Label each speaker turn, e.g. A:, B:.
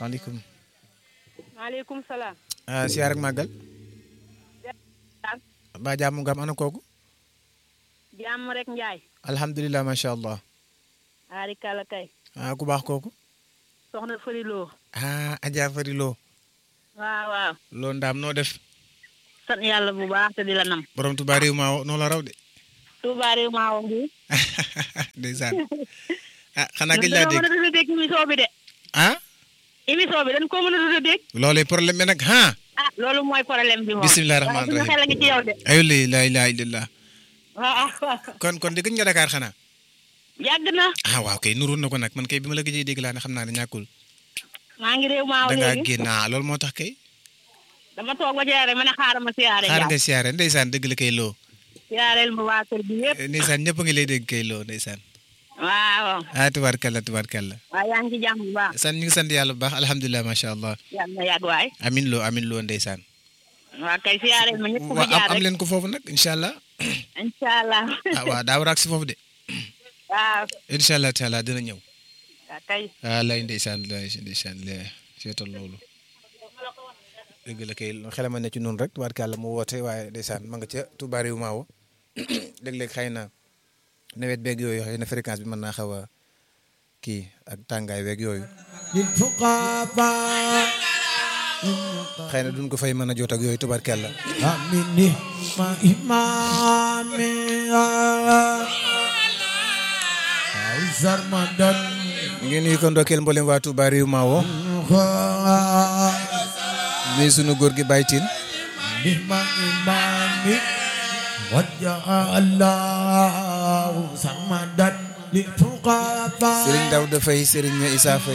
A: waaleykum.
B: maaleykum salaam.
A: ah siyaar ak màggal. ba jàmm nga am ana kooku.
B: jàmm rek Njaay.
A: alhamdulilah macha allah.
B: aari kala kay.
A: ah ku baax kooku.
B: soxna Fari Lo.
A: ah Adja Fari Lo.
B: waaw waaw.
A: loo ndaam noo def.
B: sant yàlla bu baax te di la nam.
A: borom Touba réew maa noo la raw de.
B: Touba réew maa woon bi.
A: ndeysaan. ah xanaa gëj laa
B: ñun
A: dégg
B: dañoo mën a dégg émission bi de.
A: ah.
B: émission bi dañ ko mën a dégg.
A: loolee problème bi nag ah.
B: ah loolu mooy problème bi moom.
A: bisimilah rahmaani
B: waaye suñu
A: rahim
B: xel a ngi ci yow de.
A: aywa laa ilaaha illallah.
B: waaw
A: kon kon di gëj nga Dakar xanaa.
B: yàgg na.
A: ah waaw kay nuroon na ko nag man kay bi ma la gëjee dégg laa ne xam naa ne ñàkkul.
B: maa ngi réew maa
A: da ngaa
B: léegi.
A: génn ah loolu moo tax kay.
B: dama toog ba jeere ma ne xaaral ma siyaare
A: xaar
B: Njaay.
A: nga siyaare ndeysaan dëgg la kay loo.
B: siyaareel ma waa kër bi yëpp.
A: ndeysaan ñëpp a ngi lay dégg kay loo ndeysaan.
B: waaw.
A: ah tubaarkalla tubaarkalla.
B: waaye yaa ngi ci jàmm bu baax.
A: sant ñu ngi sant yàlla bu baax alhamdulilah macha allah.
B: yàlla na yàgg waay.
A: amin loo amin loo ndeysaan.
B: waa kay siyaareel ma ñëpp fu
A: waaw am
B: jaar
A: am
B: rek.
A: leen ko foofu nag incha allah.
B: incha allah.
A: ah waaw daa war a agsi foofu de.
B: waaw.
A: incha allah taala dina ñëw.
B: waa kay.
A: ah lay ndeysaan lay ndeysaan lay seetal loolu. dëgg la kay xelama ne ci noonu rek tubaarkàlla mu woote waaye ndeysaan ma nga ca Touba réew maawo léeg-léeg xëy na nawet beeg yooyu xëy na fréquence bi mën naa xaw a kii ak tàngaay beeg yooyu
C: للفقراء
A: xëy na duñ ko fay mën a jot ak yooyu tubaarkàlla
C: آمين ما إمامي أوزر مدن
A: ngeen nuyu ko ndokkeel mboolem waa Touba réew maawo nuyu sunu góor gi Baye Tine
C: بما إمامي وجه الله سمدا للفقراء
A: Serigne Daouda Faye Serigne Issa Faye